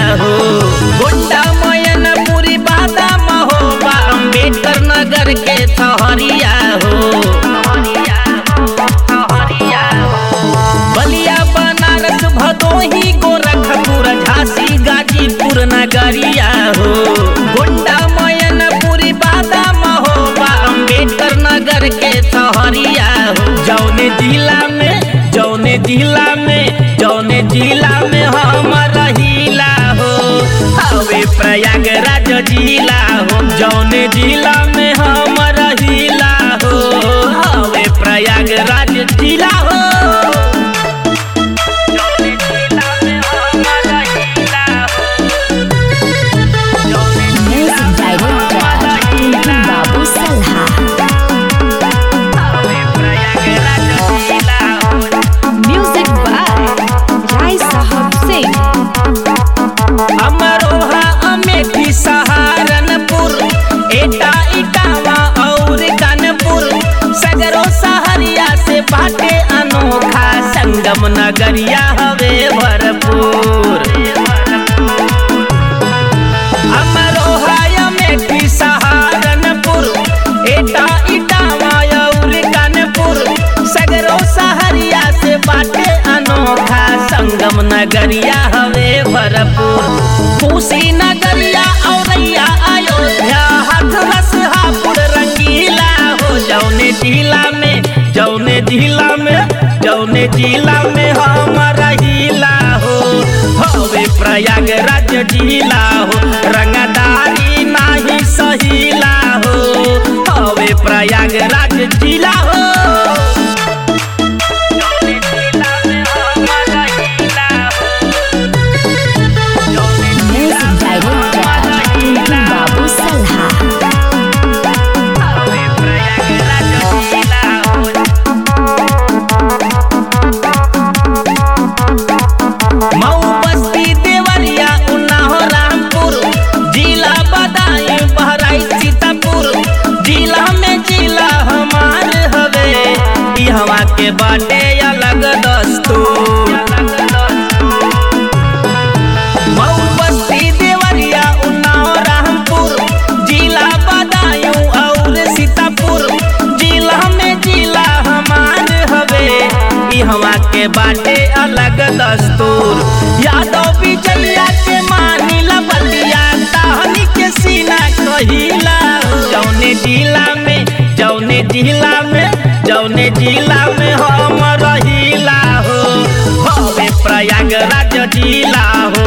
हो गोंडा मयनपुरी बादाम हो बा अम्बेडकर नगर के थहरिया हो बलिया बनारस भदोही गोरखपुर झांसी गाजीपुर नगरिया हो गोंडा मयनपुरी बादाम हो बा अम्बेडकर नगर के थहरिया हो जौने जिला में जौने जिला में जौने जिला में हम रहीला हो हवे प्रयागराज जिला हो जौने जिला में हम रहीला हो हवे प्रयागराज जिला हो जौने जिला में हम रहीला हो जौने Music Director Tuntun Babu Salha हवे प्रयागराज जिला हो Music by Rai Sahab Singh Amroha Amethi Saharanpur एटा इटावा और कानपुर सगरो सहरिया से बाटे अनोखा संगम नगरिया हवे भरपूर अमरोहा अमेठी सहारनपुर एटा इटावा और कानपुर सगरो सहरिया से बाटे अनोखा संगम नगरिया हवे भरपूर पूसी नगरिया औरैया अयोध्या हाथरस हापुड़ रंगीला हो जौने जिला में जौने जिला में जौने जिला में हम रहीला हो हवे प्रयागराज जिला हो रंगदारी नाही सहीला हो हवे प्रयागराज जिला हो जौने जिला में हम रहीला हो जौने Music Director Tuntun Babu Salha हवे प्रयागराज जिला हो मऊ बस्ती देवरिया उन्नाव रामपुर जिला बदायूं बहराइच सीतापुर जिला में जिला हमार हवे ई हवा के बाटे अलग दस्तूर मऊ बस्ती देवरिया उन्नाव रामपुर जिला बदायूं और सीतापुर जिला में जिला हमार हवे ई हवा के बाटे अलग दस्तूर यादव बिजलिया के मानी बलिया ताहनी के सीना कहिला जौने जिला में जौने जिला में जौने जिला में हम रहीला हो हवे प्रयागराज जिला हो